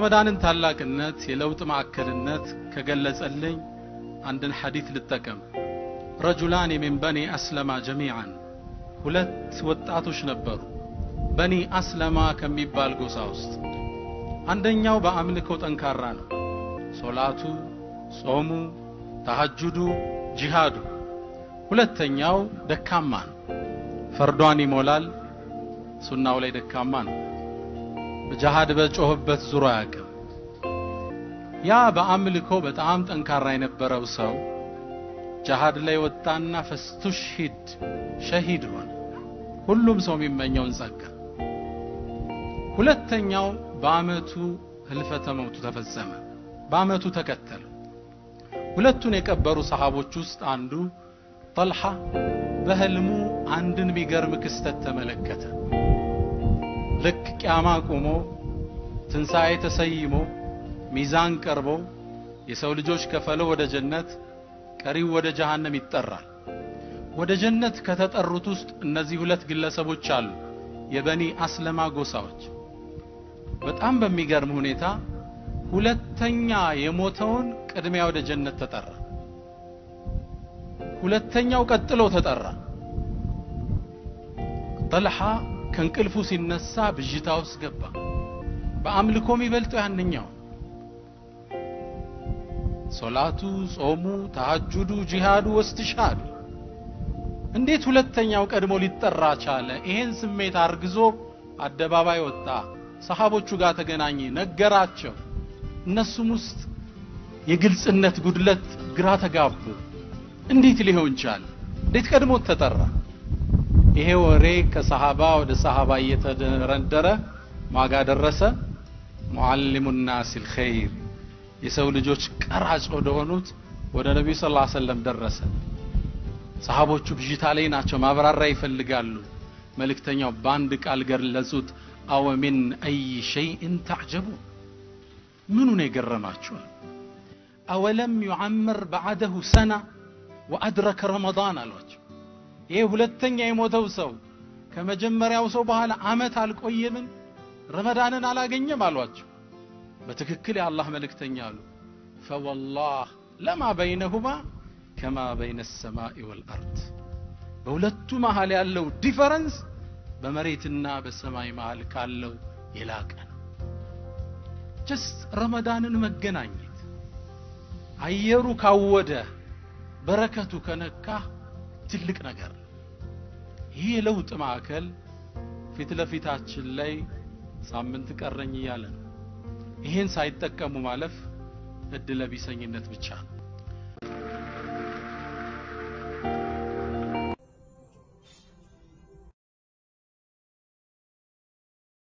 የረመዳንን ታላቅነት የለውጥ ማዕከልነት ከገለጸልኝ አንድን ሐዲት ልጠቀም። ረጁላን ሚን በኒ አስለማ ጀሚዓን ሁለት ወጣቶች ነበሩ በኒ አስለማ ከሚባል ጎሳ ውስጥ። አንደኛው በአምልኮ ጠንካራ ነው። ሶላቱ፣ ጾሙ፣ ተሐጁዱ፣ ጂሃዱ። ሁለተኛው ደካማ ነው። ፈርዷን ይሞላል፣ ሱናው ላይ ደካማ ነው። በጃሃድ በጮህበት ዙሮ አያውቅም። ያ በአምልኮ በጣም ጠንካራ የነበረው ሰው ጃሃድ ላይ ወጣና ፈስቱሽሂድ ሸሂድ ሆነ። ሁሉም ሰው የሚመኘውን ጸጋ። ሁለተኛው በአመቱ ህልፈተ መውቱ ተፈጸመ። በአመቱ ተከተለ። ሁለቱን የቀበሩ ሰሃቦች ውስጥ አንዱ ጠልሃ በህልሙ አንድን የሚገርም ክስተት ተመለከተ። ልክ ቂያማ ቆሞ ትንሣኤ ተሰይሞ ሚዛን ቀርቦ የሰው ልጆች ከፈለው ወደ ጀነት ቀሪው ወደ ጀሃነም ይጠራል። ወደ ጀነት ከተጠሩት ውስጥ እነዚህ ሁለት ግለሰቦች አሉ፣ የበኒ አስለማ ጎሳዎች። በጣም በሚገርም ሁኔታ ሁለተኛ የሞተውን ቅድሚያ ወደ ጀነት ተጠራ። ሁለተኛው ቀጥሎ ተጠራ። ጠልሃ ከእንቅልፉ ሲነሳ ብዥታ ውስጥ ገባ። በአምልኮ የሚበልጠው ያንኛው ሶላቱ፣ ጾሙ፣ ተሐጁዱ፣ ጂሃዱ ወስትሻዱ እንዴት ሁለተኛው ቀድሞ ሊጠራ ቻለ? ይሄን ስሜት አርግዞ አደባባይ ወጣ። ሰሃቦቹ ጋር ተገናኘ፣ ነገራቸው። እነሱም ውስጥ የግልጽነት ጉድለት ግራ ተጋቡ። እንዴት ሊሆን ቻለ? እንዴት ቀድሞ ተጠራ? ይሄ ወሬ ከሰሃባ ወደ ሰሃባ እየተደረደረ ማጋ ደረሰ። ሙዓሊሙ ናስ ልኸይር የሰው ልጆች ቀራጭ ወደ ሆኑት ወደ ነቢዩ ስ ሰለም ደረሰ። ሰሃቦቹ ብዥታ ላይ ናቸው፣ ማብራሪያ ይፈልጋሉ። መልእክተኛው በአንድ ቃል ገለጹት። አወ ሚን አይ ሸይእን ተዕጀቡ ምኑ ነው የገረማችኋል? አወለም ዩዓምር በዓደሁ ሰና ወአድረከ ረመዳን አሏቸው። ይሄ ሁለተኛ የሞተው ሰው ከመጀመሪያው ሰው በኋላ አመት አልቆየምን? ረመዳንን አላገኘም አሏቸው። በትክክል የአላህ መልእክተኛ አሉ። ፈወላህ ለማ በይነሁማ ከማ በይነ ሰማኢ ወልአርድ በሁለቱ መሃል ያለው ዲፈረንስ በመሬትና በሰማይ መሃል ካለው የላቀ ነው። ጀስት ረመዳንን መገናኘት አየሩ ካወደ በረከቱ ከነካ ትልቅ ነገር ነው። ይህ የለውጥ ማዕከል ፊት ለፊታችን ላይ ሳምንት ቀረኝ እያለ ነው። ይሄን ሳይጠቀሙ ማለፍ እድለ ቢሰኝነት ብቻ ነው።